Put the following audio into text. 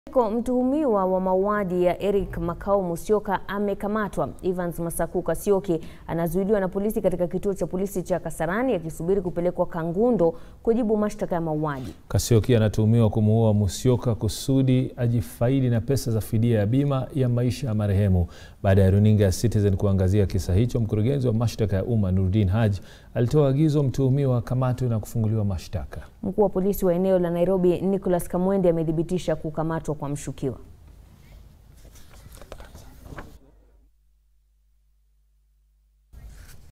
Mtuhumiwa wa mauaji ya Eric Makau Musyoka amekamatwa. Evans Masaku Kasioki anazuiliwa na polisi katika kituo cha polisi cha Kasarani akisubiri kupelekwa Kangundo kujibu mashtaka ya mauaji. Kasioki anatuhumiwa kumuua Musyoka kusudi ajifaidi na pesa za fidia ya bima ya maisha ya marehemu. Baada ya runinga ya Citizen kuangazia kisa hicho, mkurugenzi wa mashtaka ya umma Nurdin Haji alitoa agizo mtuhumiwa akamatwe na kufunguliwa mashtaka. Mkuu wa polisi wa eneo la Nairobi Nicholas Kamwende amethibitisha kukamatwa kwa mshukiwa.